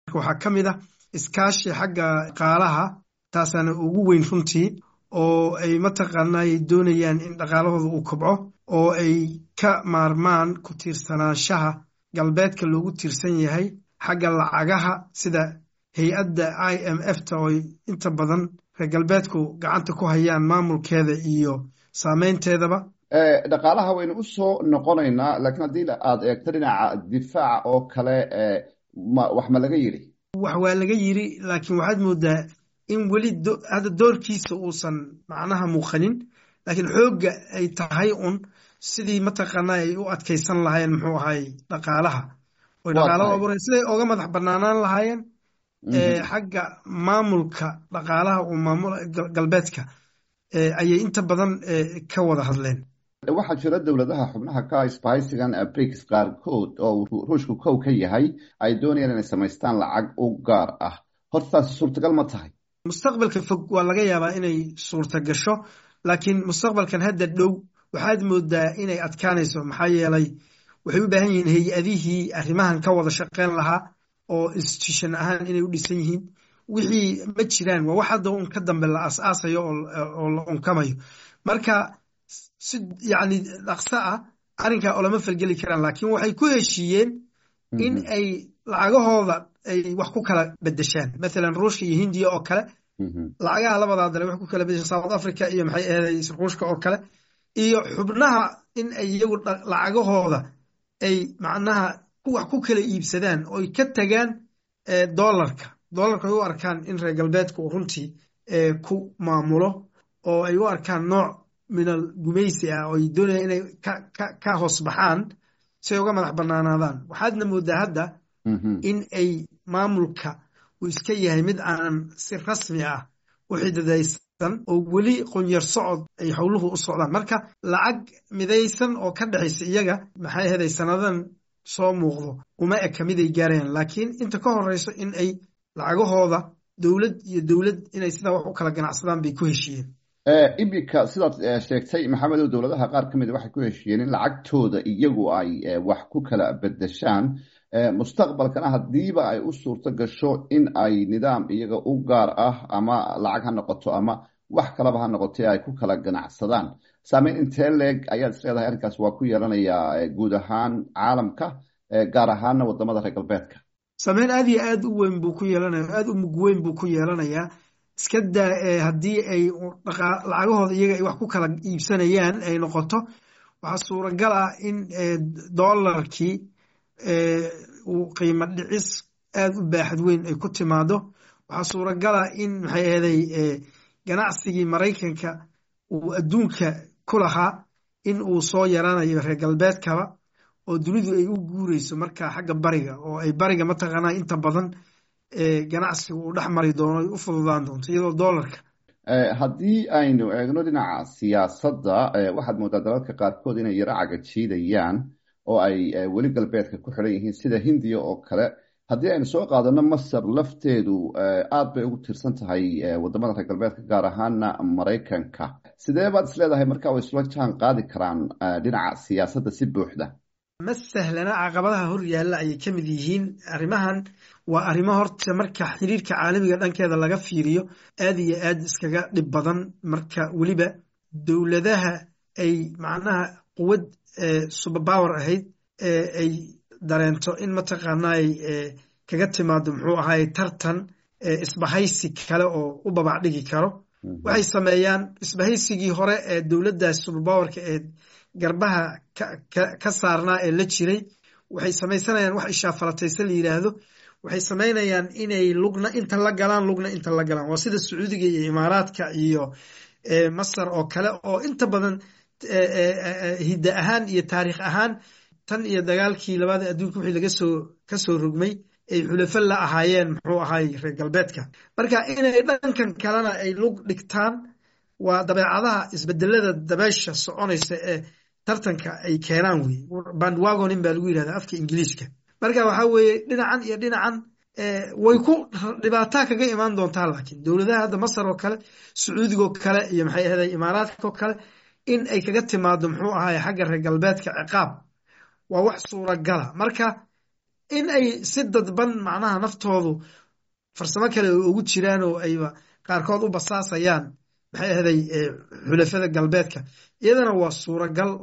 waxaa ka mid ah iskaashi xagga dhaqaalaha taasaana ugu weyn runtii oo ay mataqaanay doonayaan in dhaqaalahooda uu kobco oo ay ka maarmaan ku tiirsanaanshaha galbeedka loogu tiirsan yahay xagga lacagaha sida hay-adda i m f ta ooy inta badan reer galbeedku gacanta ku hayaan maamulkeeda iyo saameynteedaba dhaqaalaha waynu u soo noqonaynaa laakiin haddii aad eegto dhinaca difaaca oo kale wax ma laga yidhi wax waa laga yidri laakiin waxaad moodaa in weli hadda doorkiisa uusan macnaha muuqanin laakiin xoogga ay tahay un sidii mataqaana ay u adkaysan lahaayeen muxuu ahay dhaqaalaha oy dhaqaalada abuuran siday oga madax banaanaan lahaayeen xagga maamulka dhaqaalaha uu maamul galbeedka ayay inta badan ka wada hadleen waxaa jira dowladaha xubnaha ka sbahaysigan briks qaarkood oo ruushku kow ka yahay ay doonayaan inay samaystaan lacag u gaar ah horta taasi suurtagal ma tahay mustaqbalka fog waa laga yaabaa inay suurta gasho laakiin mustaqbalkan hadda dhow waxaad moodaa inay adkaanayso maxaa yeelay waxay u baahan yihiin hay-adihii arrimahan ka wada shaqeyn lahaa oo institution ahaan inay u dhisan yihiin wixii ma jiraan waa wax hadda un ka dambe la aas-aasayo oo la unkamayo marka si yacni dhaqso ah arrinkaa oo lama falgeli karaan laakiin waxay ku heshiiyeen in ay lacagahooda ay wax ku kala bedeshaan mathalan ruushka iyo hindiya oo kale lacagaha labadaa dale wax ku kala bedeshaan south africa iyo maxay ahaday ruushka oo kale iyo xubnaha in ay iyagu lacagahooda ay macnaha wax ku kala iibsadaan oy ka tagaan dollarka dollarka ay u arkaan in reer galbeedku runtii ku maamulo oo ay u arkaan nooc minal gumaysi ah oo ay doonayaan inay ka hoos baxaan si ay uga madax banaanaadaan waxaadna moodaa hadda in ay maamulka uu iska yahay mid aanan si rasmi ah u xididaysan oo weli qonyar socod ay howluhu u socdaan marka lacag midaysan oo ka dhexaysa iyaga maxay ahaday sannadan soo muuqdo uma eka mid ay gaarayaan laakiin inta ka horeyso in ay lacagahooda dowlad iyo dowlad inay sidaa wax u kala ganacsadaan bay ku heshiiyeen iminka sidaad sheegtay maxamedow dowladaha qaar ka mid waxay ku heshiiyeen in lacagtooda iyagu ay wax ku kala bedeshaan mustaqbalkana haddiiba ay u suurto gasho in ay nidaam iyaga u gaar ah ama lacag ha noqoto ama wax kalaba ha noqotay ay ku kala ganacsadaan saameyn intee leeg ayaad is leedahay arrinkaas waa ku yeelanayaa guud ahaan caalamka gaar ahaana wadamada reer galbeedka saameyn aad iyo aad u weyn buu ku yeelanaya aada u mug weyn buu ku yeelanayaa iska daa haddii ay lacagahooda iyaga ay wax ku kala iibsanayaan ay noqoto waxaa suuragal ah in dollarkii uu qiimo dhicis aad u baaxad weyn ay ku timaado waxaa suuragal ah in maxay ahaday ganacsigii maraykanka uu adduunka ku lahaa in uu soo yaranayo reer galbeedkaba oo dunidu ay u guureyso marka xagga bariga oo ay bariga mataqaanaa inta badan ganacsiga uu dhex mari doono ay u fududaan doonto iyadoo dollarka haddii aynu eegno dhinaca siyaasadda waxaad moodaa dalalka qaarkood inay yaro cagajiidayaan oo ay weli galbeedka ku xidhan yihiin sida hindiya oo kale haddii aynu soo qaadano masar lafteedu aad bay ugu tiirsan tahay wadamada reer galbeedka gaar ahaana maraykanka sidee baad is leedahay marka way isla jaan qaadi karaan dhinaca siyaasadda si buuxda ma sahlana caqabadaha hor yaalla ayay ka mid yihiin arrimahan waa arrimo horta marka xiriirka caalamiga dhankeeda laga fiiriyo aad iyo aad iskaga dhib badan marka weliba dowladaha ay macnaha quwad suberpower ahayd ay dareento in mataqaanay kaga timaado muxuu ahaay tartan isbahaysi kale oo u babac dhigi karo waxay sameeyaan isbahaysigii hore ee dowladdaas suberpowerka ee garbaha ka saarnaa ee la jiray waxay samaysanayaan wax ishaafalatayse la yidhaahdo waxay samaynayaan inay lugna inta la galaan lugna inta la galaan waa sida sacuudiga iyo imaaraadka iyo masar oo kale oo inta badan hidda ahaan iyo taariikh ahaan tan iyo dagaalkii labada adduunka wixii laga soo ka soo rogmay ay xulafo la ahaayeen muxuu ahaay reer galbeedka marka inay dhankan kalena ay lug dhigtaan waa dabeecadaha isbedelada dabeesha soconaysa ee tartanka ay keenaan wey bandwagonin baa lagu yidhahda afka ingiliiska marka waxaa weeye dhinacan iyo dhinacan way ku dhibaataa kaga imaan doontaa laakiin dowladaha hadda masar oo kale sacuudigoo kale iyo maxay ahday imaaraadka oo kale in ay kaga timaado muxuu ahaay xagga reer galbeedka ciqaab waa wax suuragala marka in ay si dadban macnaha naftoodu farsamo kale ugu jiraan oo ayba qaarkood u basaasayaan maxay ahday xulafada galbeedka iyadana waa suuragal